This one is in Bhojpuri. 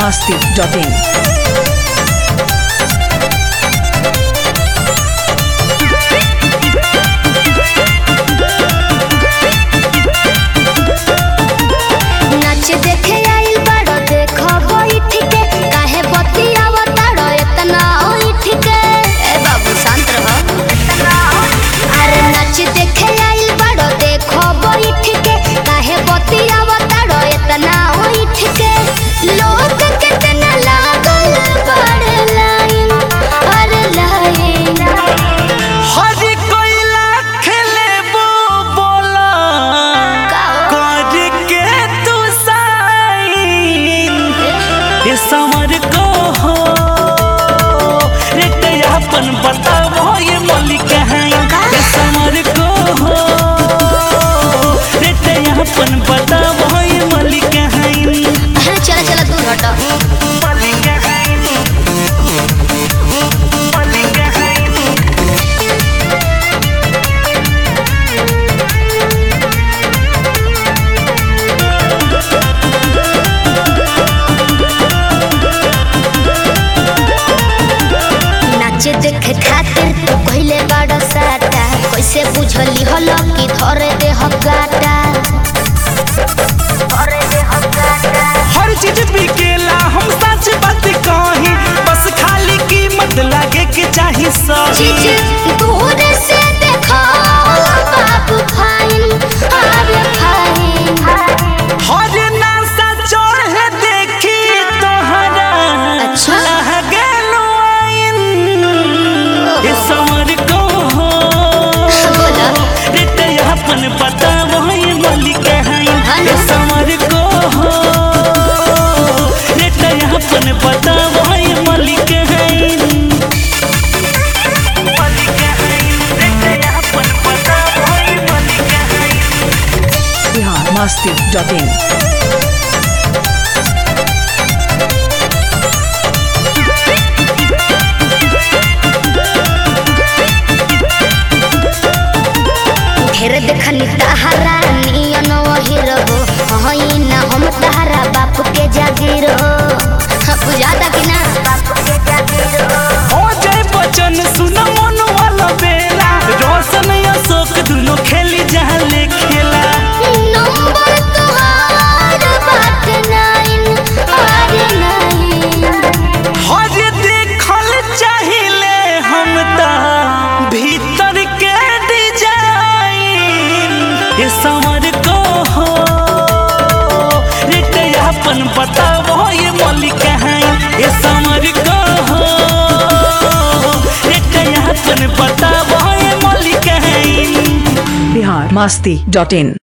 masti.in. नाच देखे आइल बाड़ो देखो बैठ के काहे बतियाव ताड़ो इतना ओइठ के ए बाबू शांत रहो अरे नाच देखे आइल बाड़ो देखो बैठ के काहे बतियाव ताड़ो इतना ओइठ के लोग कितना लागल बड़े लाइन अरे लाइन हरी कोयला खेलेबो बोला कर के तू साइन ये समर को हो रे अपन बताओ ये मलिक हैं ये समर को हो रे अपन बताओ ये मलिक हैं अरे चला चला दूर हटो मलिक हैं मलिक हैं नाच देखे खातिर तू कहले बड़ा साटा कैसे बुझली हलो कि धरे दे हकाटा धरे दे हकाटा हर चीज बिकेला हम सच बात कही बस खाली कीमत लागे के चाही सही चीज दूर से देखो बाबू फाइन अरे फाइन हर नासा चढ़े देखी तोहरा अच्छा। लह गेलो आइन ये समर को हो बोला रे ते अपन पता वही मलिक हैं ये समर को हो रे ते अपन पता वही मलिक हैं मलिक हैं रे ते अपन पता वही मलिक हैं Bihar masti.in. ढेर देखनी तहरा नियन वही रहो हई ना हम तहरा बाप के जागीर हो बुझाता कि ना बाप के जागीर हो ओ जय बचन सुन मन वाला बेला रोशन अशोक दुनो खेली जहले खेला नंबर तोहार बात नाइन आर नाइन हर देखल चाहिए हम ता भीतर के डिजाइन ये समर को हो रे ते अपन बताओ ये मलिक हैं ये समर को हो रे ते अपन बताओ ये मलिक हैं Bihar masti.in.